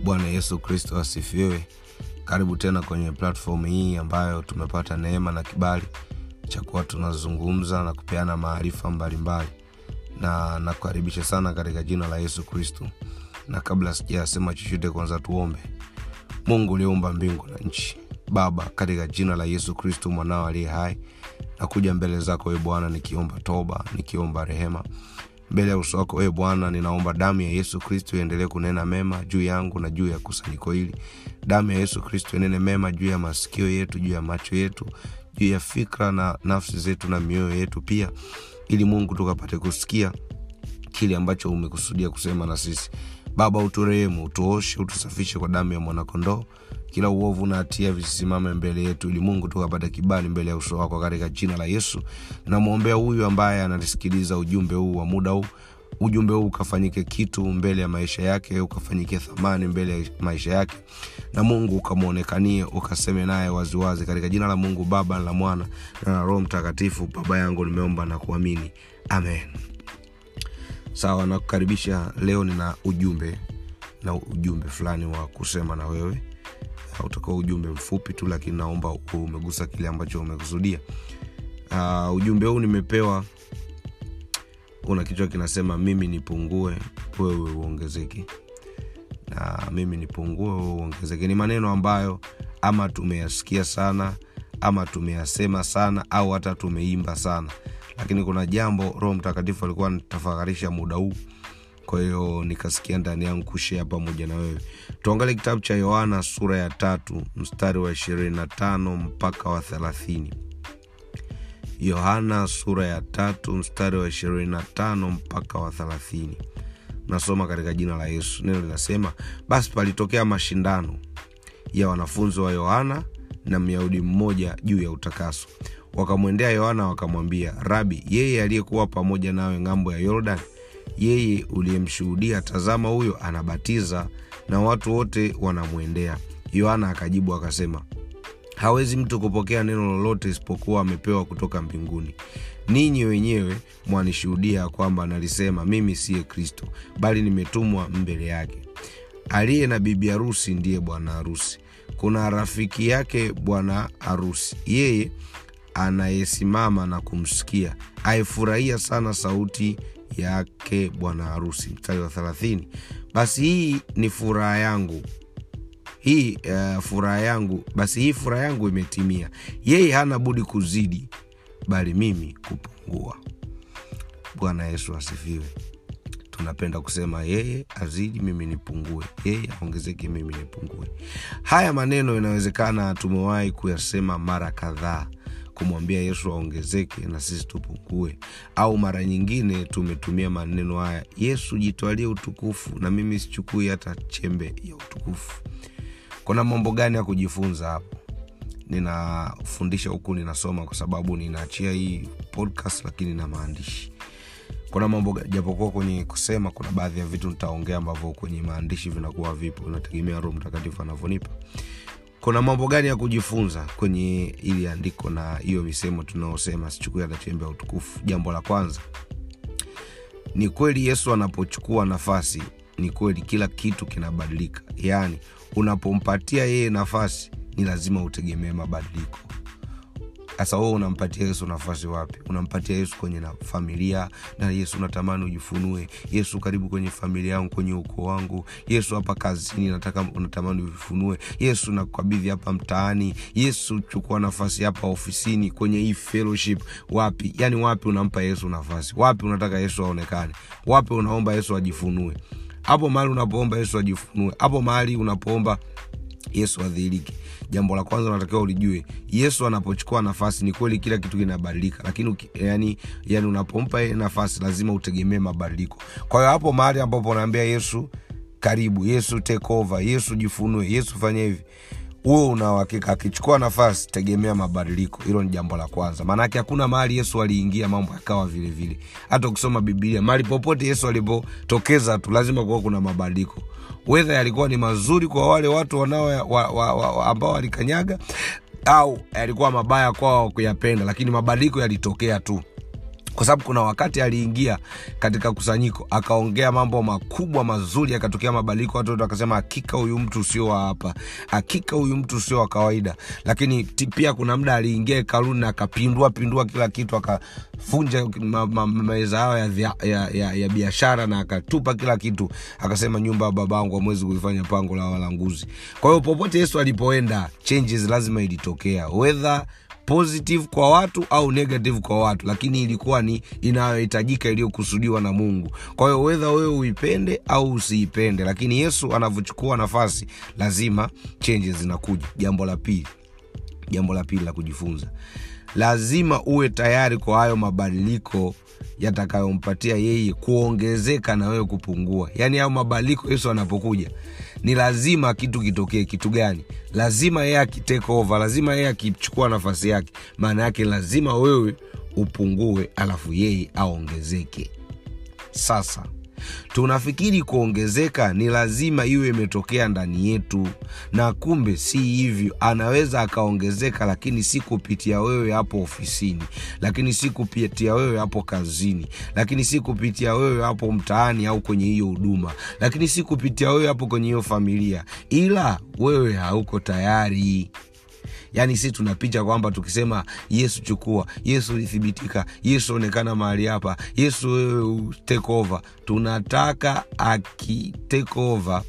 bwana yesu kristo asifiwe karibu tena kwenye platform hii ambayo tumepata neema na kibali cha kuwa tunazungumza na kupeana maarifa mbalimbali na nakukaribisha sana katika jina la yesu kristo na kabla sijasema chochote kwanza tuombe mungu uliumba mbingu na nchi baba katika jina la yesu kristo mwanao aliye hai nakuja mbele zako e bwana nikiomba toba nikiomba rehema mbele ya uso wako e bwana ninaomba damu ya yesu kristo iendelee kunena mema juu yangu na juu ya kusanyiko hili damu ya yesu kristo inene mema juu ya masikio yetu juu ya macho yetu juu ya fikra na nafsi zetu na mioyo yetu pia ili mungu tukapate kusikia kile ambacho umekusudia kusema na sisi baba uturehemu utuoshe utusafishe kwa damu ya mwanakondoo kila uovu na hatia visisimame mbele yetu ili mungu tukapata kibali mbele ya uso wako katika jina la yesu namwombea huyu ambaye ananisikiliza ujumbe huu wa muda huu ujumbe huu ukafanyike kitu mbele ya maisha yake ukafanyike thamani mbele ya maisha yake na mungu ukamwonekanie ukaseme naye waziwazi katika jina la mungu baba la mwana na la roho mtakatifu baba yangu nimeomba na kuamini amen sawa nakukaribisha leo nina ujumbe na ujumbe fulani wa kusema na wewe utakuwa ujumbe mfupi tu lakini naomba umegusa kile ambacho umekusudia uh, ujumbe huu nimepewa una kichwa kinasema mimi nipungue wewe uongezeke na mimi nipungue wewe uongezeke ni maneno ambayo ama tumeyasikia sana ama tumeyasema sana au hata tumeimba sana lakini kuna jambo roho mtakatifu alikuwa anatafakarisha muda huu kwa hiyo nikasikia ndani yangu kushea pamoja na wewe tuangalie kitabu cha yohana sura ya tatu mstari wa ishirini na tano mpaka wa thelathini yohana sura ya tatu mstari wa ishirini na tano mpaka wa thelathini nasoma katika jina la yesu neno linasema basi palitokea mashindano ya wanafunzi wa yohana na myahudi mmoja juu ya utakaso wakamwendea yohana wakamwambia rabi yeye aliyekuwa pamoja nawe ng'ambo ya yordan yeye uliyemshuhudia tazama huyo anabatiza na watu wote wanamwendea yohana akajibu akasema hawezi mtu kupokea neno lolote isipokuwa amepewa kutoka mbinguni ninyi wenyewe mwanishuhudia kwamba nalisema mimi siye kristo bali nimetumwa mbele yake aliye na bibi harusi ndiye bwana harusi kuna rafiki yake bwana harusi yeye anayesimama na kumsikia aifurahia sana sauti yake bwana harusi mstari wa thelathini basi hii ni furaha yangu hii uh, furaha yangu basi hii furaha yangu imetimia yeye hana budi kuzidi bali mimi kupungua bwana yesu asifiwe tunapenda kusema yeye azidi mimi nipungue yeye aongezeke mimi nipungue haya maneno inawezekana tumewahi kuyasema mara kadhaa kumwambia yesu aongezeke na sisi tupungue au mara nyingine tumetumia maneno haya yesu jitwalie utukufu na mimi sichukui hata chembe ya utukufu kuna mambo gani ya kujifunza hapo ninafundisha huku ninasoma kwa sababu ninaachia hii podcast lakini na maandishi kuna mambo japokuwa kwenye kusema kuna baadhi ya vitu nitaongea ambavyo kwenye maandishi vinakuwa vipo unategemea roho mtakatifu anavyonipa kuna mambo gani ya kujifunza kwenye ili andiko na hiyo misemo tunaosema sichukui hata chembe ya utukufu jambo la kwanza ni kweli yesu anapochukua nafasi ni kweli kila kitu kinabadilika yaani unapompatia yeye nafasi ni lazima utegemee mabadiliko sasa wewe unampatia yesu nafasi wapi unampatia yesu kwenye na familia na yesu natamani ujifunue yesu karibu kwenye familia yangu kwenye ukoo wangu yesu hapa kazini nataka unatamani ujifunue yesu nakukabidhi hapa mtaani yesu chukua nafasi hapa ofisini kwenye hii fellowship wapi yani wapi unampa yesu nafasi wapi unataka yesu aonekane wapi unaomba yesu ajifunue hapo mahali unapoomba yesu ajifunue hapo mahali unapoomba yesu adhihirike jambo la kwanza unatakiwa ulijue yesu anapochukua nafasi ni kweli kila kitu kinabadilika lakini yani, yani unapompa nafasi lazima utegemee mabadiliko kwa hiyo hapo mahali ambapo unaambia yesu karibu yesu take over yesu jifunue yesu fanya hivi huo unauhakika akichukua nafasi tegemea mabadiliko hilo ni jambo la kwanza maanake hakuna mahali yesu aliingia mambo yakawa vile vile hata ukisoma bibilia mahali popote yesu alipotokeza tu lazima kuwa kuna mabadiliko wedha yalikuwa ni mazuri kwa wale watu wanao wa, wa, wa, wa, ambao walikanyaga au yalikuwa mabaya kwao kuyapenda lakini mabadiliko yalitokea tu kwa sababu kuna wakati aliingia katika kusanyiko akaongea mambo makubwa mazuri yakatokea mabadiliko watu wote wakasema hakika huyu mtu sio wa hapa hakika huyu mtu sio wa kawaida lakini ti- pia kuna muda aliingia hekaluni na akapindua pindua kila kitu akafunja ma- ma- meza yao ya, vya- ya, ya, ya biashara na akatupa kila kitu akasema nyumba ya babangu amwezi kuifanya pango la walanguzi kwa hiyo popote yesu alipoenda changes lazima ilitokea whether positive kwa watu au negative kwa watu lakini ilikuwa ni inayohitajika iliyokusudiwa na mungu kwa hiyo wedha wewe uipende au usiipende lakini yesu anavyochukua nafasi lazima changes zinakuja jambo la pili jambo la pili la kujifunza lazima uwe tayari kwa hayo mabadiliko yatakayompatia yeye kuongezeka na wewe kupungua yaani hayo mabadiliko yesu anapokuja ni lazima kitu kitokee kitu gani lazima yeye akitake over lazima yeye akichukua nafasi yake maana yake lazima wewe upungue alafu yeye aongezeke sasa tunafikiri kuongezeka ni lazima iwe imetokea ndani yetu na kumbe si hivyo anaweza akaongezeka lakini si kupitia wewe hapo ofisini lakini si kupitia wewe hapo kazini lakini si kupitia wewe hapo mtaani au kwenye hiyo huduma lakini si kupitia wewe hapo kwenye hiyo familia ila wewe hauko tayari yaani si tunapicha kwamba tukisema yesu chukua yesu ulithibitika yesu onekana mahali hapa yesu wewe take over tunataka aki take over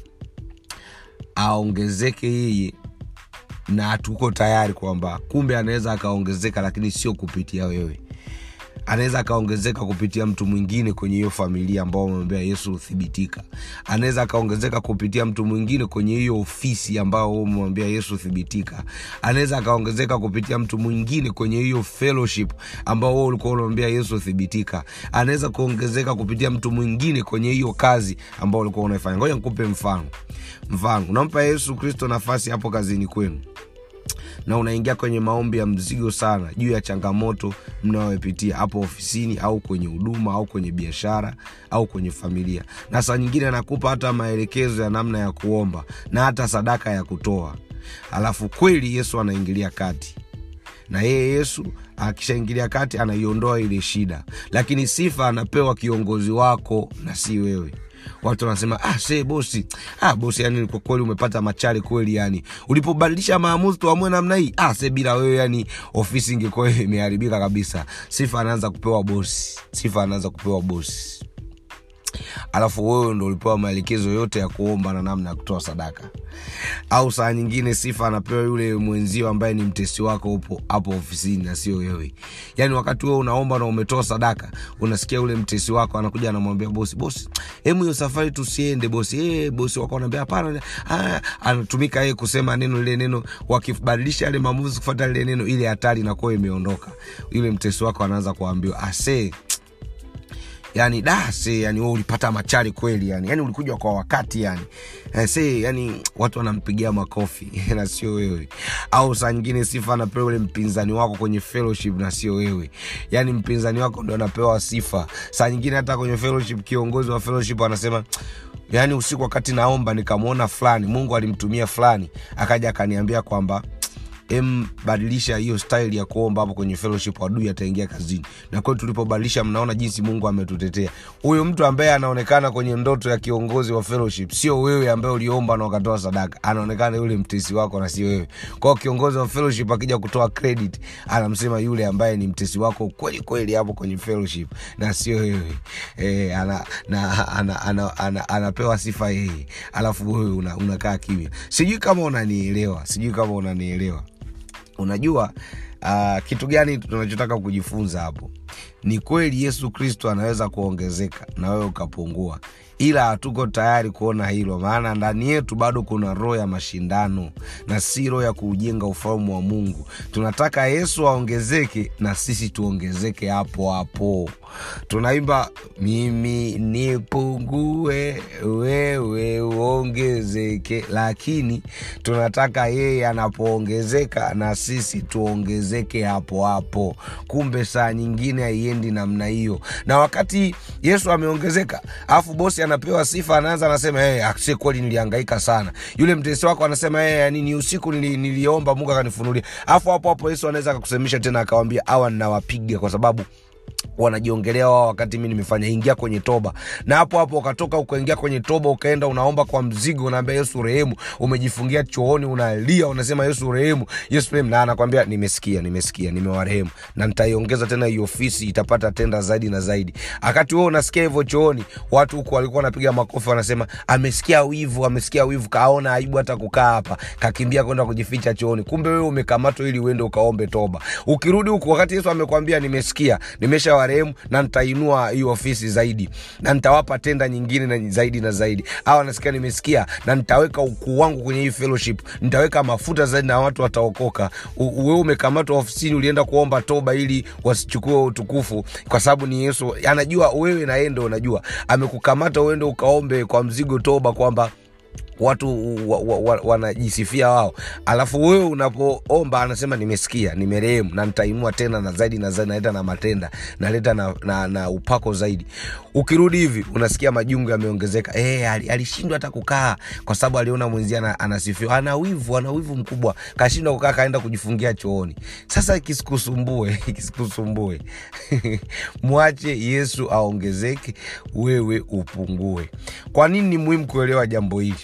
aongezeke yeye na hatuko tayari kwamba kumbe anaweza akaongezeka lakini sio kupitia wewe anaweza akaongezeka kupitia mtu mwingine kwenye hiyo familia ambao wamemwambia yesu huthibitika anaweza akaongezeka kupitia mtu mwingine kwenye hiyo ofisi ambao umemwambia yesu thibitika anaweza akaongezeka kupitia mtu mwingine kwenye hiyo fellowship ambao wewe ulikuwa unamwambia yesu thibitika anaweza kuongezeka kupitia mtu mwingine kwenye hiyo kazi ambao ulikuwa unaifanya ngoja nikupe mfano mfano unampa yesu kristo nafasi hapo kazini kwenu na unaingia kwenye maombi ya mzigo sana juu ya changamoto mnayopitia hapo ofisini au kwenye huduma au kwenye biashara au kwenye familia na saa nyingine anakupa hata maelekezo ya namna ya kuomba na hata sadaka ya kutoa alafu kweli yesu anaingilia kati na yeye yesu akishaingilia kati anaiondoa ile shida lakini sifa anapewa kiongozi wako na si wewe watu wanasema ah, se bosi ah, bosi yani kwa kweli umepata machari kweli yani ulipobadilisha maamuzi tuamue namna hii ah, se bila wewe yani ofisi ingekuwa imeharibika kabisa sifa anaanza kupewa bosi sifa anaanza kupewa bosi alafu wewe ndo ulipewa maelekezo yote ya kuomba na namna ya kutoa sadaka au saa nyingine sifa anapewa yule mwenzio ambaye ni mtesi wako upo hapo ofisini na sio wewe yaani wakati wewe unaomba na umetoa sadaka unasikia yule mtesi wako anakuja anamwambia bosi bosi hemu hiyo safari tusiende bosi hey, bosi wako anaambia hapana ah, anatumika yeye kusema neno lile neno wakibadilisha yale maamuzi kufuata lile neno ile hatari inakuwa imeondoka yule mtesi wako anaanza kuambiwa asee yani da se yani wewe ulipata machari kweli yani yani ulikuja kwa wakati yani eh, se yani watu wanampigia makofi na sio wewe au saa nyingine sifa anapewa ule mpinzani wako kwenye fellowship na sio wewe yani mpinzani wako ndo anapewa sifa saa nyingine hata kwenye fellowship kiongozi wa fellowship anasema yaani usiku wakati naomba nikamwona fulani mungu alimtumia fulani akaja akaniambia kwamba em badilisha hiyo style ya kuomba hapo kwenye fellowship adui ataingia kazini na kweli tulipobadilisha mnaona jinsi mungu ametutetea huyo mtu ambaye anaonekana kwenye ndoto ya kiongozi wa fellowship sio wewe ambaye uliomba na ukatoa sadaka anaonekana yule mtesi wako na si wewe kwao kiongozi wa fellowship akija kutoa credit anamsema yule ambaye ni mtesi wako kweli kweli hapo kwenye fellowship na sio wewe e, ana, na, ana, ana, ana, anapewa sifa yeye alafu wewe una, unakaa kimya sijui kama unanielewa sijui kama unanielewa unajua uh, kitu gani tunachotaka kujifunza hapo ni kweli yesu kristo anaweza kuongezeka na wewe ukapungua ila hatuko tayari kuona hilo maana ndani yetu bado kuna roho ya mashindano na si roho ya kuujenga ufalme wa mungu tunataka yesu aongezeke na sisi tuongezeke hapo hapo tunaimba mimi nipungue wewe uongezeke lakini tunataka yeye anapoongezeka na sisi tuongezeke hapo hapo kumbe saa nyingine haiendi namna hiyo na wakati yesu ameongezeka alafu bosi anapewa sifa anaanza anasema hey, akse kweli nilihangaika sana yule mtesi wako anasema hey, yani ni usiku nili, niliomba mungu akanifunulia alafu hapo hapo yesu anaweza akakusemisha tena akawambia awa ninawapiga kwa sababu wanajiongelea wao wakati mi nimefanya ingia kwenye toba na hapo hapo ukatoka ukaingia kwenye toba ukaenda unaomba kwa mzigo unaambia yesu rehemu umejifungia chooni unalia unasema yesu rehemu yesu rehemu na anakwambia nimesikia nimesikia nimewarehemu na nitaiongeza tena hii ofisi itapata tenda zaidi na zaidi wakati huo unasikia hivyo chooni watu huku walikuwa wanapiga makofi wanasema amesikia wivu amesikia wivu kaona aibu hata kukaa hapa kakimbia kwenda kujificha chooni kumbe wewe umekamatwa ili uende ukaombe toba ukirudi huku wakati yesu amekwambia nimesikia nimesha warehemu na nitainua hii ofisi zaidi na nitawapa tenda nyingine na zaidi na zaidi au anasikia nimesikia na nitaweka ukuu wangu kwenye hii fellowship nitaweka mafuta zaidi na watu wataokoka U- wewe umekamatwa ofisini ulienda kuomba toba ili wasichukue utukufu kwa sababu ni yesu anajua wewe na yeye ndo unajua amekukamata uende ukaombe kwa mzigo toba kwamba watu wa, wa, wa, wanajisifia wao alafu wewe unapoomba anasema nimesikia nimerehemu na nitainua tena na zaidi na zaidi naleta na matenda naleta na, na, na upako zaidi ukirudi hivi unasikia majungu yameongezeka e, alishindwa hata kukaa kwa sababu aliona mwenzie ana, anasifiwa ana wivu ana wivu mkubwa kashindwa kukaa kaenda kujifungia chooni sasa kisikusumbue kisikusumbue mwache yesu aongezeke wewe upungue kwa nini ni muhimu kuelewa jambo hili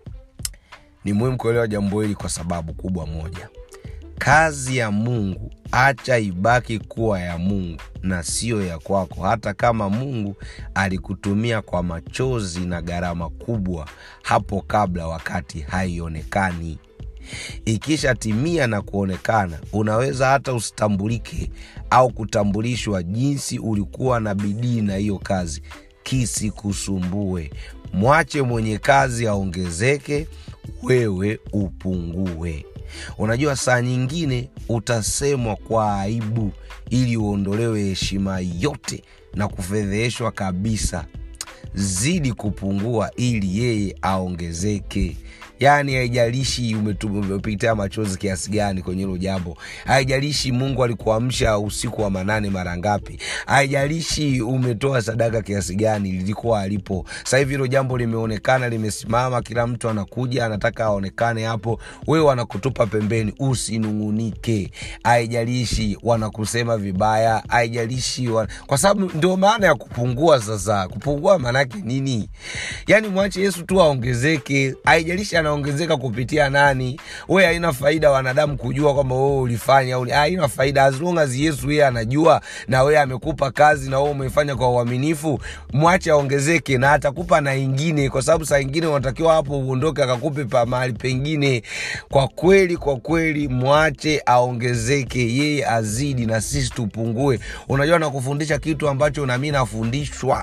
ni muhimu kuelewa jambo hili kwa sababu kubwa moja kazi ya mungu acha ibaki kuwa ya mungu na siyo ya kwako hata kama mungu alikutumia kwa machozi na gharama kubwa hapo kabla wakati haionekani ikishatimia na kuonekana unaweza hata usitambulike au kutambulishwa jinsi ulikuwa na bidii na hiyo kazi kisikusumbue mwache mwenye kazi aongezeke wewe upungue unajua saa nyingine utasemwa kwa aibu ili uondolewe heshima yote na kufedheheshwa kabisa zidi kupungua ili yeye aongezeke yaani haijalishi umepitia machozi kiasi gani kwenye hilo jambo haijalishi mungu alikuamsha usiku wa manane mara ngapi haijalishi umetoa sadaka kiasi gani lilikuwa alipo sasa hivi hilo jambo limeonekana limesimama kila mtu anakuja anataka aonekane hapo wewe wanakutupa pembeni usinung'unike haijalishi wanakusema vibaya haijalishi wan... kwa sababu ndio maana ya kupungua sasa kupungua maanake nini yaani mwache yesu tu aongezeke haijalishi anaongezeka kupitia nani we haina faida wanadamu kujua kwamba wewe ulifanya au haina faida as long as yesu yeye anajua na wewe amekupa kazi na wewe umeifanya kwa uaminifu mwache aongezeke na atakupa na ingine kwa sababu saa ingine unatakiwa hapo uondoke akakupe pa mahali pengine kwa kweli kwa kweli mwache aongezeke yeye azidi na sisi tupungue unajua nakufundisha kitu ambacho nami nafundishwa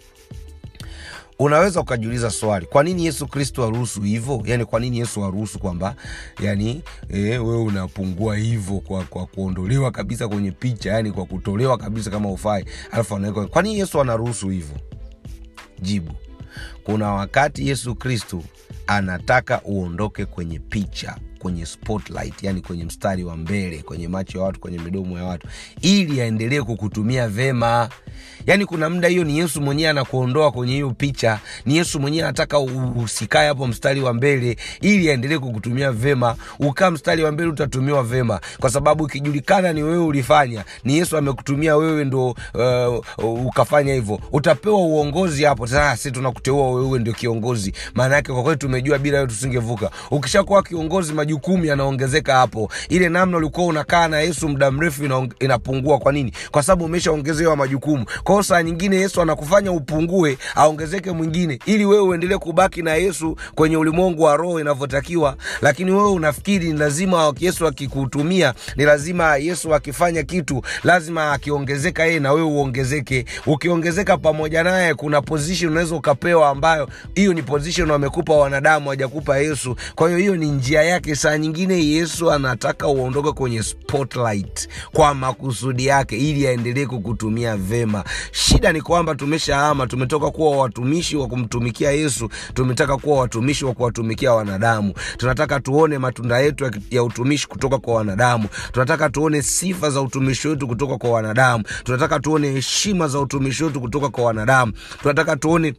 unaweza ukajiuliza swali kwa nini yesu kristo aruhusu hivyo yani kwa nini yesu aruhusu kwamba yani e, wewe unapungua hivyo kwa, kwa kuondolewa kabisa kwenye picha yani kwa kutolewa kabisa kama ufai alafu anaweka kwa nini yesu anaruhusu hivyo jibu kuna wakati yesu kristo anataka uondoke kwenye picha kwenye spotlight yani kwenye mstari wa mbele kwenye macho ya watu kwenye midomo ya watu ili aendelee kukutumia vema yaani kuna muda hiyo ni yesu mwenyewe anakuondoa kwenye hiyo picha ni yesu mwenyewe anataka usikae hapo mstari wa mbele ili aendelee kukutumia vema ukaa mstari wa mbele utatumiwa vema kwa sababu ikijulikana ni wewe ulifanya ni yesu amekutumia wewe ndo uh, ukafanya hivyo utapewa uongozi hapo sasa si tunakuteua wewe ndio kiongozi maana yake kwa kweli tumejua bila wewe tusingevuka ukishakuwa kiongozi majukumu yanaongezeka hapo ile namna ulikuwa unakaa na yesu muda mrefu ina, inapungua kwa nini kwa sababu umeshaongezewa majukumu kwao saa nyingine yesu anakufanya upungue aongezeke mwingine ili wewe uendelee kubaki na yesu kwenye ulimwengu wa roho inavyotakiwa lakini wewe unafikiri ni lazima yesu akikutumia ni lazima yesu akifanya kitu lazima akiongezeka yeye na wewe uongezeke ukiongezeka pamoja naye kuna position unaweza ukapewa ambayo hiyo ni position wamekupa wanadamu hajakupa yesu kwa hiyo hiyo ni njia yake saa nyingine yesu anataka uondoke kwenye spotlight kwa makusudi yake ili aendelee kukutumia vema shida ni kwamba tumeshahama tumetoka kuwa watumishi wa kumtumikia yesu tumetaka kuwa watumishi wa kuwatumikia wanadamu tunataka tuone matunda yetu ya, ya utumishi kutoka kwa wanadamu tunataka tuone sifa za utumishi wetu kutoka kwa wanadamu tunataka tuone heshima za utumishi wetu kutoka kwa wanadamu tunataka tuone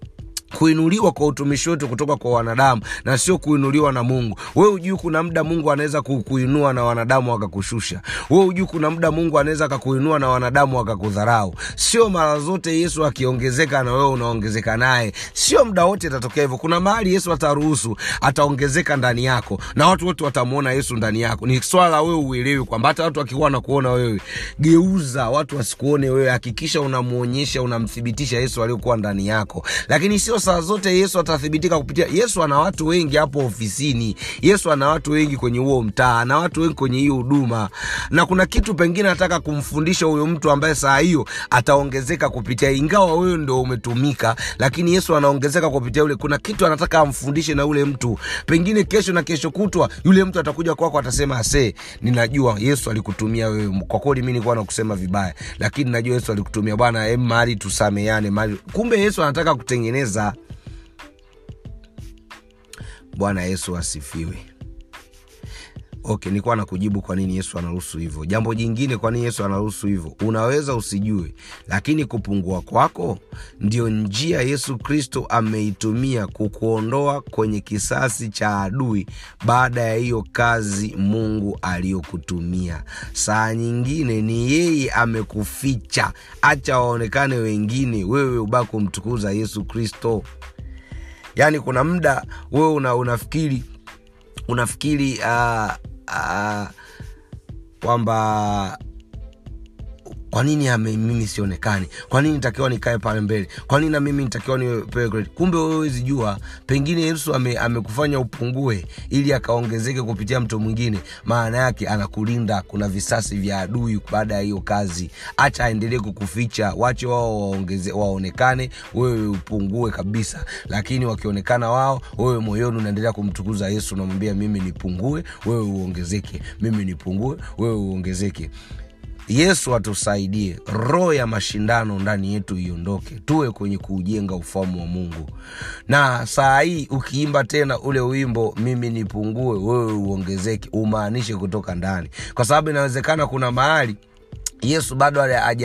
kuinuliwa kwa utumishi wetu kutoka kwa wanadamu na sio kuinuliwa na mungu wewe hujui kuna muda mungu anaweza kukuinua na wanadamu wakakushusha wewe hujui kuna muda mungu anaweza akakuinua na wanadamu wakakudharau sio mara zote yesu akiongezeka na wewe unaongezeka naye sio muda wote itatokea hivyo kuna mahali yesu ataruhusu ataongezeka ndani yako na watu wote watamwona yesu ndani yako ni swala la wewe uelewi kwamba hata watu wakikuwa na kuona wewe geuza watu wasikuone wewe hakikisha unamwonyesha unamthibitisha yesu aliyokuwa ndani yako lakini sio saa zote yesu atathibitika kupitia yesu ana watu wengi hapo ofisini yesu ana watu wengi kwenye huo mtaa ana watu wengi kwenye hiyo huduma na kuna kitu pengine anataka kumfundisha huyo mtu ambaye saa hiyo ataongezeka kupitia ingawa wewe ndo umetumika lakini yesu anaongezeka kupitia ule kuna kitu anataka amfundishe na ule mtu pengine kesho na kesho kutwa yule mtu atakuja kwako atasema ase ninajua yesu alikutumia wewe kwa kweli mi nilikuwa nakusema vibaya lakini najua yesu alikutumia bwana em mahali tusameane mahali kumbe yesu anataka kutengeneza bwana yesu asifiwe okay nilikuwa na kujibu kwa nini yesu anaruhusu hivyo jambo jingine kwa nini yesu anaruhusu hivyo unaweza usijue lakini kupungua kwako ndio njia yesu kristo ameitumia kukuondoa kwenye kisasi cha adui baada ya hiyo kazi mungu aliyokutumia saa nyingine ni yeye amekuficha acha waonekane wengine wewe ubaki kumtukuza yesu kristo yaani kuna muda wewe una, unafikiri unafikiri uh, uh, kwamba kwa nini ame, mimi sionekani kwa nini nitakiwa nikae pale mbele kwa nini na mimi nitakiwa nipewe credit kumbe wewe huwezi jua pengine yesu ame, amekufanya upungue ili akaongezeke kupitia mtu mwingine maana yake anakulinda kuna visasi vya adui baada ya hiyo kazi acha aendelee kukuficha wache wao waongeze, waonekane wewe upungue kabisa lakini wakionekana wao wewe moyoni unaendelea kumtukuza yesu unamwambia mimi nipungue wewe uongezeke mimi nipungue wewe uongezeke yesu atusaidie roho ya mashindano ndani yetu iondoke tuwe kwenye kuujenga ufamu wa mungu na saa hii ukiimba tena ule wimbo mimi nipungue wewe uongezeke umaanishe kutoka ndani kwa sababu inawezekana kuna mahali yesu bado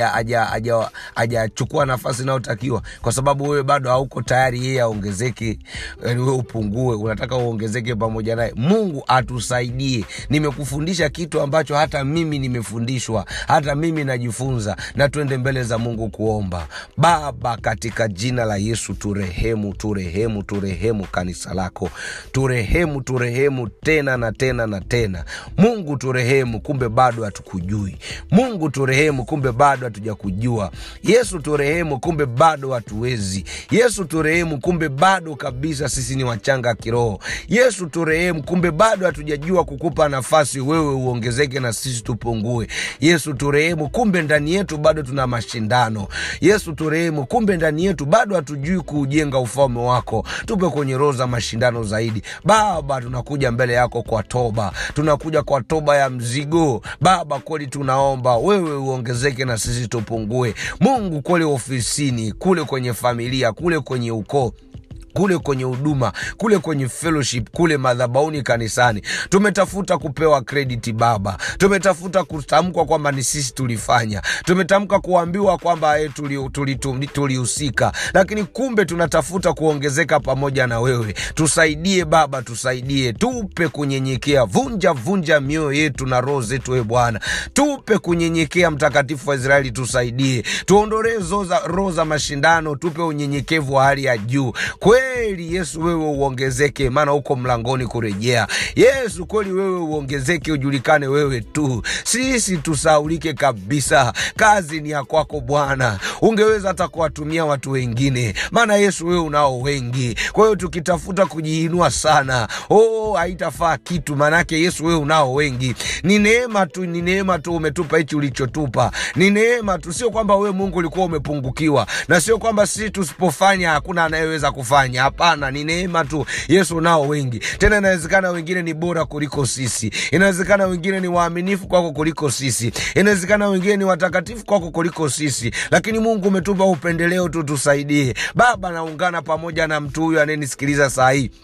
hajachukua nafasi inayotakiwa kwa sababu wewe bado hauko tayari yeye aongezeke yani wewe upungue unataka uongezeke pamoja naye mungu atusaidie nimekufundisha kitu ambacho hata mimi nimefundishwa hata mimi najifunza na twende mbele za mungu kuomba baba katika jina la yesu turehemu turehemu turehemu kanisa lako turehemu turehemu tena na tena na tena mungu turehemu kumbe bado hatukujui mungu turehemu kumbe bado hatujakujua yesu turehemu kumbe bado hatuwezi yesu turehemu kumbe bado kabisa sisi ni wachanga kiroho yesu turehemu kumbe bado hatujajua kukupa nafasi wewe uongezeke na sisi tupungue yesu turehemu kumbe ndani yetu bado tuna mashindano yesu turehemu kumbe ndani yetu bado hatujui kuujenga ufalme wako tupe kwenye roho za mashindano zaidi baba tunakuja mbele yako kwa toba tunakuja kwa toba ya mzigo baba kweli tunaomba wewe uongezeke na sisi tupungue mungu kule ofisini kule kwenye familia kule kwenye ukoo kule kwenye huduma kule kwenye fellowship kule madhabauni kanisani tumetafuta kupewa krediti baba tumetafuta kutamkwa kwamba ni sisi tulifanya tumetamka kuambiwa kwamba e, tulihusika tuli, tuli, tuli, tuli lakini kumbe tunatafuta kuongezeka pamoja na wewe tusaidie baba tusaidie tupe kunyenyekea vunja vunja mioyo yetu na roho zetu e bwana tupe kunyenyekea mtakatifu wa israeli tusaidie tuondolee roho za mashindano tupe unyenyekevu wa hali ya juu kweli yesu wewe uongezeke maana uko mlangoni kurejea yesu kweli wewe uongezeke ujulikane wewe tu sisi tusaulike kabisa kazi ni ya kwako bwana ungeweza hata kuwatumia watu wengine maana yesu wewe unao wengi kwa hiyo tukitafuta kujiinua sana oh haitafaa kitu maanake yesu wewe unao wengi ni neema tu ni neema tu umetupa hichi ulichotupa ni neema tu sio kwamba wewe mungu ulikuwa umepungukiwa na sio kwamba sisi tusipofanya hakuna anayeweza kufanya hapana ni neema tu yesu nao wengi tena inawezekana wengine ni bora kuliko sisi inawezekana wengine ni waaminifu kwako kuliko sisi inawezekana wengine ni watakatifu kwako kuliko sisi lakini mungu umetupa upendeleo tu tusaidie baba naungana pamoja na mtu huyu anayenisikiliza saa hii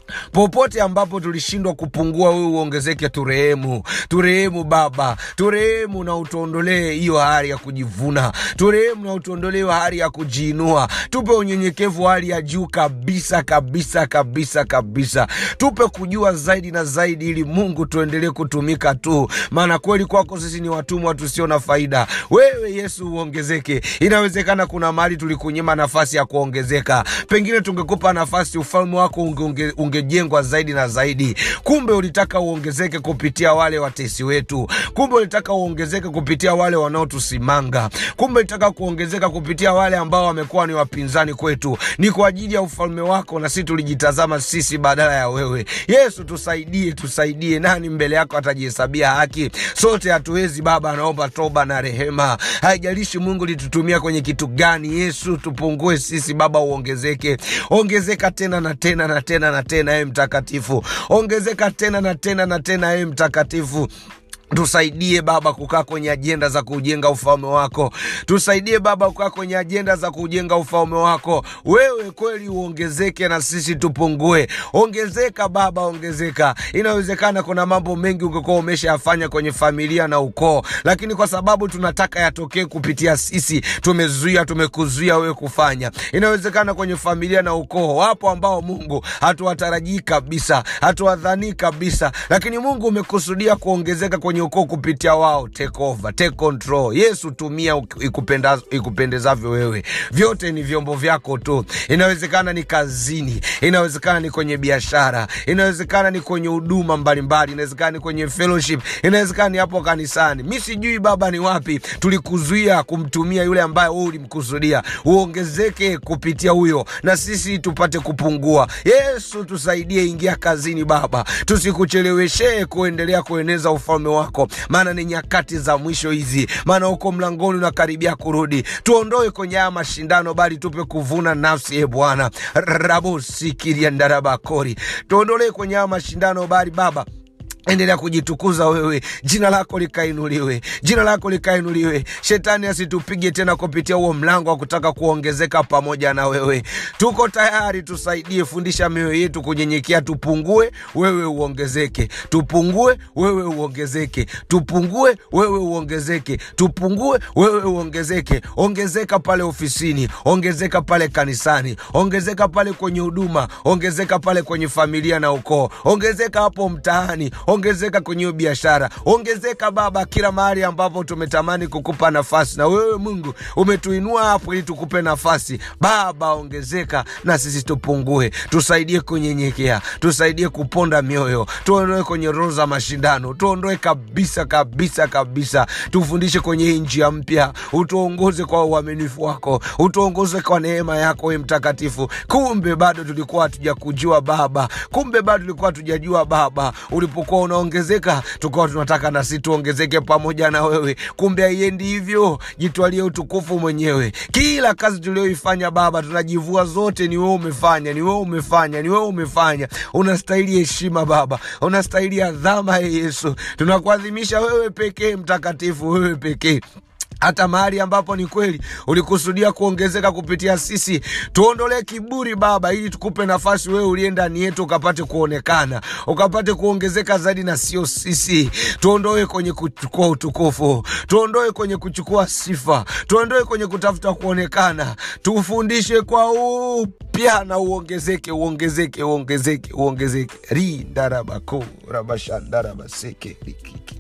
popote ambapo tulishindwa kupungua wewe uongezeke turehemu turehemu baba turehemu na utuondolee hiyo hali ya kujivuna turehemu na utuondolee hiyo hali ya kujiinua tupe unyenyekevu wa hali ya juu kabisa kabisa kabisa kabisa tupe kujua zaidi na zaidi ili mungu tuendelee kutumika tu maana kweli kwako sisi ni watumwa tusio na faida wewe yesu uongezeke inawezekana kuna mahali tulikunyima nafasi ya kuongezeka pengine tungekupa nafasi ufalme wako unge, unge, ungejengwa zaidi na zaidi kumbe ulitaka uongezeke kupitia wale watesi wetu kumbe ulitaka uongezeke kupitia wale wanaotusimanga kumbe ulitaka kuongezeka kupitia wale ambao wamekuwa ni wapinzani kwetu ni kwa ajili ya ufalme wako na sisi tulijitazama sisi badala ya wewe yesu tusaidie tusaidie nani mbele yako atajihesabia haki sote hatuwezi baba anaomba toba na rehema haijalishi mungu litutumia kwenye kitu gani yesu tupungue sisi baba uongezeke ongezeka tena na tena na tena na tena ee mtakatifu ongezeka tena na tena na tena ee mtakatifu tusaidie baba kukaa kwenye ajenda za kujenga ufalme wako tusaidie baba kukaa kwenye ajenda za kujenga ufalme wako wewe kweli uongezeke na sisi tupungue ongezeka baba ongezeka inawezekana kuna mambo mengi ungekuwa umeshayafanya kwenye familia na ukoo lakini kwa sababu tunataka yatokee kupitia sisi tumezuia tumekuzuia wewe kufanya inawezekana kwenye familia na ukoo wapo ambao mungu hatuwatarajii kabisa hatuwadhanii kabisa lakini mungu umekusudia kuongezeka kwenye ukoo kupitia wao take over take control yesu tumia ikupenda- ikupendezavyo wewe vyote ni vyombo vyako tu inawezekana ni kazini inawezekana ni kwenye biashara inawezekana ni kwenye huduma mbalimbali inawezekana ni kwenye fellowship inawezekana ni hapo kanisani mi sijui baba ni wapi tulikuzuia kumtumia yule ambaye wewe ulimkusudia uongezeke kupitia huyo na sisi tupate kupungua yesu tusaidie ingia kazini baba tusikucheleweshee kuendelea kueneza ufalme wako maana ni nyakati za mwisho hizi maana huko mlangoni unakaribia kurudi tuondoe kwenye haya mashindano bali tupe kuvuna nafsi e bwana rabosikiriandarabakori tuondolee kwenye haya mashindano bali baba endelea kujitukuza wewe jina lako likainuliwe jina lako likainuliwe shetani asitupige tena kupitia huo mlango wa kutaka kuongezeka pamoja na wewe tuko tayari tusaidie fundisha mioyo yetu kunyenyekea tupungue wewe uongezeke tupungue wewe uongezeke tupungue wewe uongezeke tupungue wewe uongezeke ongezeka pale ofisini ongezeka pale kanisani ongezeka pale kwenye huduma ongezeka pale kwenye familia na ukoo ongezeka hapo mtaani ongezeka kwenye hiyo biashara ongezeka baba kila mahali ambapo tumetamani kukupa nafasi na wewe mungu umetuinua hapo ili tukupe nafasi baba ongezeka na sisi tupungue tusaidie kunyenyekea tusaidie kuponda mioyo tuondoe kwenye roho za mashindano tuondoe kabisa kabisa kabisa tufundishe kwenye hii njia mpya utuongoze kwa uaminifu wako utuongoze kwa neema yako we mtakatifu kumbe bado tulikuwa hatujakujua baba kumbe bado tulikuwa hatujajua baba ulipokuwa unaongezeka tukawa tunataka nasi tuongezeke pamoja na wewe kumbe haiendi hivyo jitwalie utukufu mwenyewe kila kazi tulioifanya baba tunajivua zote ni wewe umefanya ni wewe umefanya ni wewe umefanya unastahili heshima baba unastahili adhama ye yesu tunakuadhimisha wewe pekee mtakatifu wewe pekee hata mahali ambapo ni kweli ulikusudia kuongezeka kupitia sisi tuondolee kiburi baba ili tukupe nafasi wewe uliye ndani yetu ukapate kuonekana ukapate kuongezeka zaidi na sio sisi tuondoe kwenye kuchukua utukufu tuondoe kwenye kuchukua sifa tuondoe kwenye kutafuta kuonekana tufundishe kwa upya na uongezeke uongezeke uongezeke uongezeke rindarabako rabashandarabaseke rikiki